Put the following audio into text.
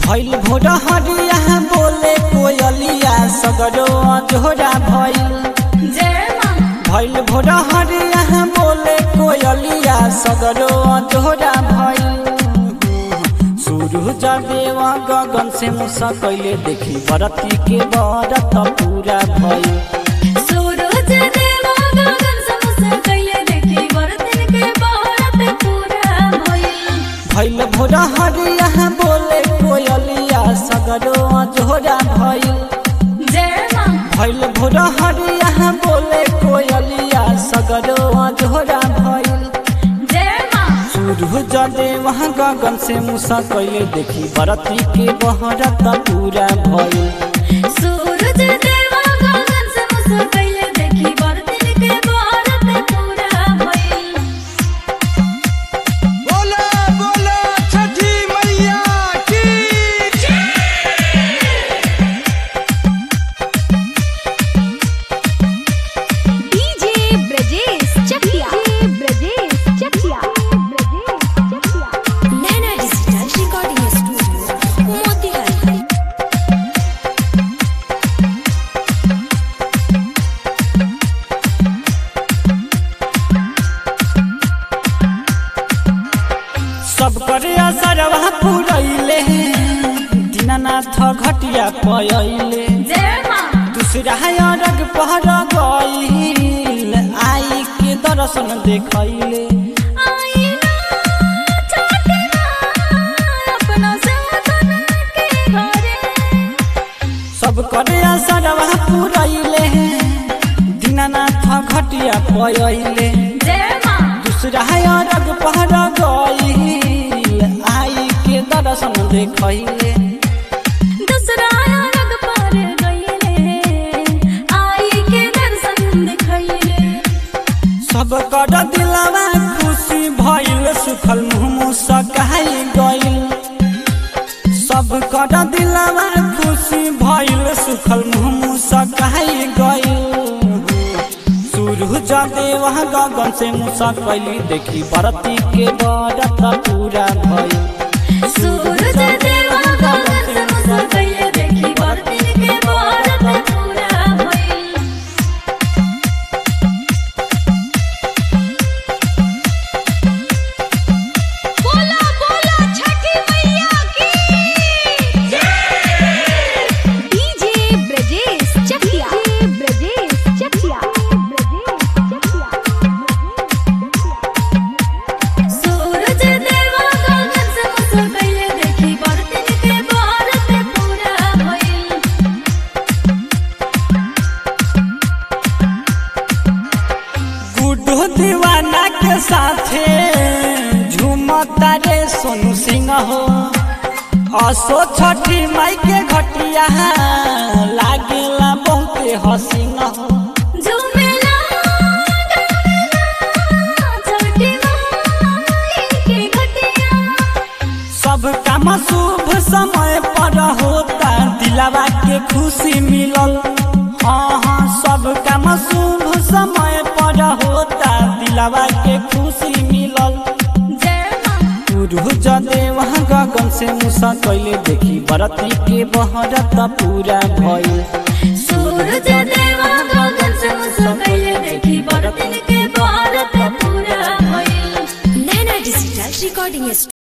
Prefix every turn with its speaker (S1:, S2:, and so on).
S1: भैल भोर हरिया बोले कोयलिया सगरो अजोरा भैल
S2: जय माँ
S1: भैल भोर हरिया बोले कोयलिया सगरो अजोरा भैल सूरज देव गगन से मुसा कैले देखी बरती के बरत पूरा भैल
S2: सूरज देवा गगन समस्त कैले देखी बरतन के बहरत पूरा भइल
S1: भैल भोर हरिया बोले कोयलिया सगरो अजोरा भैल
S2: जय माँ
S1: भैल भोर हरिया बोले कोयलिया सगरो अजोरा भैल
S2: जय माँ
S1: सूरज देव गगन से मुसा कैले देखी बरती के बहरत पूरा भइल
S2: सूरज देवा गगन समस्त कैले देखी बरतन के बहरत पूरा भइल
S3: बोला बोला छठी मैया की
S4: DJ Brajesh Chakia Brajesh Chakia Brajesh Chakia
S2: Naina digital recording studio Motihari
S1: सब करे असरवा पुरैले दीनानाथ घटिया पयले
S2: जय माँ
S1: दूसरा अरग पहर गईल आई के दर्शन देखैले
S2: आई ना छठी माँ अपना साधन के घरे
S1: सब करे असरवा पुरैले दीनानाथ घटिया पयले
S2: जय माँ
S1: दूसरा अरग पहर गईल आई के दर्शन देखैले
S2: दूसरा रंग पर गईले आई के दर्शन दिखैले
S1: सब कर दिलवा खुशी भइल सुखल मुँह सकाई गइल सब कर दिलवा खुशी भइल सुखल मुँह सकाई गइल सूरज देव गगन से मुसा कैली देखी बरती के बरत पूरा भइल
S2: सूरज देवा गगन से मुसा कैले देखी बरतिन के बरत पूरा भइल
S4: बोला बोला छठी मैया की डीजे ब्रजेश चकिया ब्रजेश चकिया ब्रजेश चकिया
S2: सूरज देवा गगन से मुसा कैले देखी बरतिन के बरत पूरा भइल
S1: गुड्डू दीवाना के साथे झूमता रे सोनू सिंह हो असो छठी माई के घटिया लागेला बहुते हसीन हो
S2: झूमेला गावेला छठी माई के घटिया
S1: सब काम शुभ समय पर होता दिलावा के खुशी मिलल हाँ हाँ सब काम शुभ समय पर होता दिलावा के खुशी मिलल
S2: जय माँ
S1: सूरज देव गगन से मुसा कैले देखी बरती के बहरत पूरा भइल
S2: सूरज देवा गगन से मुसा कैले देखी बरतिन के बरत पूरा भइल नैना डिजिटल रिकॉर्डिंग